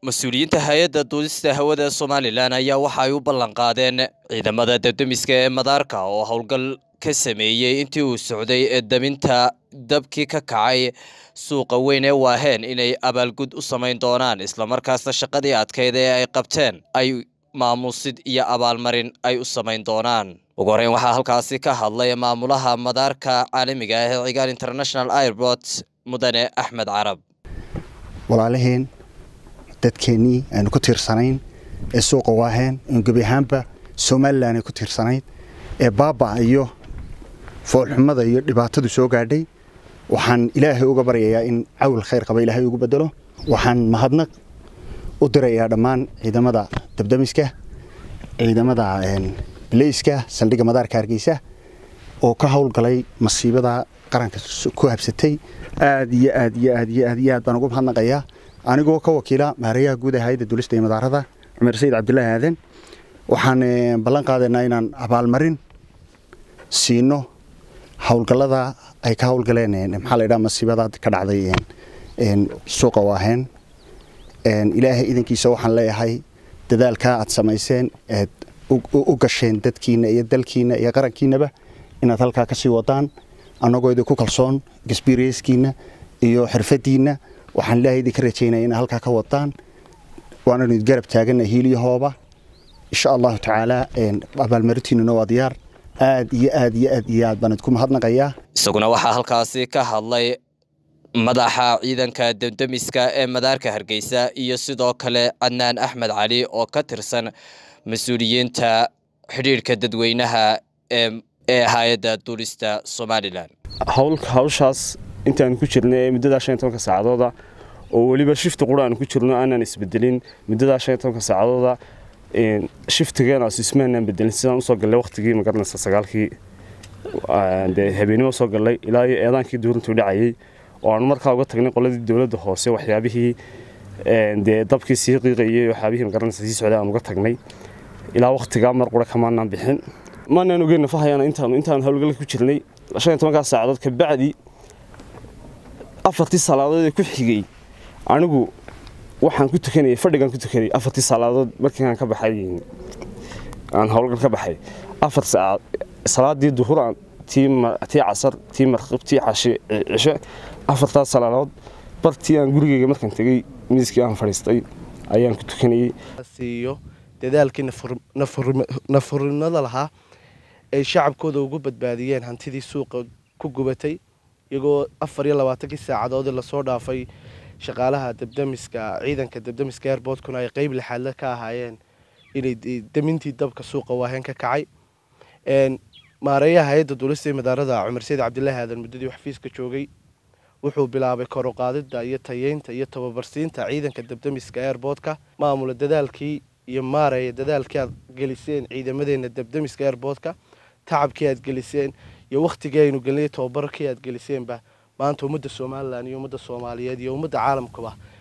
mas-uuliyiinta hay-adda duulista hawada somalilan ayaa waxa ay u ballan qaadeen ciidamada dabdemiska ee madaarka oo howlgal ka sameeyey intii uu socday ee daminta dabkii ka kacay suuqa weyn ee waaheen inay abaalgud u samayn doonaan islamarkaasna shaqadii adkeyd ee ay qabteen ay maamuusid iyo abaalmarin ay u samayn doonaan ugu horeyn waxaa halkaasi ka hadlay maamulaha madaarka caalamiga ah ee cigaal international airport mudane axmed carab walaalaheen dadkeennii aynu ku tiirsanayn ee suuqa waaheen in gebi ahaanba somalilan ay ku tiirsanayd ee baaba iyo foolxumada iyo dhibaatadu soo gaadhay waxaan ilaahay uga baryayaa in cawil khayr qaba ilaahay ugu bedelo waxaan mahadnaq u dirayaa dhammaan ciidamada dabdamiska ciidamada baleyska saldhigga madaarka hargeysa oo ka howlgalay masiibada qaranka ku habsatay aad iyo aad iyo aad iyo aad iyo aad baan ugu mahadnaqayaa anigoo ka wakiila maarayaha guud ee hayadda duulista iyo madaarada cumar sayid cabdulaahi aadan waxaan ballan qaadaynaa inaan abaalmarin siino howlgallada ay ka howlgaleen maxaa la ydhaha masiibada ka dhacday suuqa waaheen ilaahay idankiisa waxaan leeyahay dadaalkaa aad samayseen eed u gasheen dadkiina iyo dalkiina iyo qarankiinaba inaad halkaa ka sii wadaan annagoo idinku kalsoon gasbiireyskiina iyo xirfadiinna waxaan ilaahay idinka rajaynaya inaad halkaa ka wadaan waananu garab taagana hiiliyahooba insha allahu tacaala abaalmarintiinuna waa diyaar aad iyo aad iyo aad iyo aad baan idinku mahadnaqayaa isaguna waxaa halkaasi ka hadlay madaxa ciidanka damdemiska ee madaarka hargeysa iyo sidoo kale cadnaan axmed cali oo ka tirsan mas-uuliyiinta xidhiidhka dadweynaha ee hay-adda duulista somalilan hawshaas intaan ku jirnay ee muddadaa shan iyo tobanka saacadooda oo weliba shifti qura aan ku jirno aanaan isbedelin muddadaa shan iyo tobanka saacadooda shiftigeena ismaanaan bedelin sidaan usoo gallay waqtigii magaranaysa sagaalkii dee habeenimo soo gallay ilaa iyo eedaankii duurintuu dhacayay oo aan markaa uga tagnay qoladii dowladda hoose waxyaabihii dee dabkii sii qiiqayay waxyaabihii magaranaysa sii socday aan uga tagnay ilaa waqtigaa mar qura kamaanaan bixin maanaan ogeyn nafahayana intaan intaan howlgal ku jirnay shan iyo tobankaa saacadood kabacdi afartii salaadood ee ku xigay anigu waxaan ku tukanayay fadhigaan ku tukanayay afartii salaadood markii aan ka baxay aan howlgal ka baxay afar saacaad salaadii duhur tii tii casar tii marqib tii cashe cishe afartaas salaadood bartii aan gurigeyga markaan tegey miiskii aan fadhiistay ayaan ku tukanayay siiyo dadaalkii nafurinada lahaa ay shacabkooda ugu badbaadiyeen hantidii suuqa ku gubatay iyagoo afar iyo labaatankii saacadoodii lasoo dhaafay shaqaalaha dabdamiska ciidanka dabdamiska airbortkuna ay qeyb lixaadle ka ahaayeen inay damintii dabka suuqa waaheen ka kacay maareeyaha hay-adda duulista iyo madaarada cumar sayid cabdilaahi aadan muddadii xafiiska joogay wuxuu bilaabay koruqaadida iyo tayeynta iyo tababarsiinta ciidanka dabdamiska airbortka maamula dadaalkii iyo maareeya dadaalkii aad geliseen ciidamadeena dabdamiska airbortka tacabkii aad geliseen iyo wakhtigii aynu gelinay tababarkii aad geliseenba maanta ummadda somalilan iyo ummadda soomaaliyeed iyo ummadda caalamkaba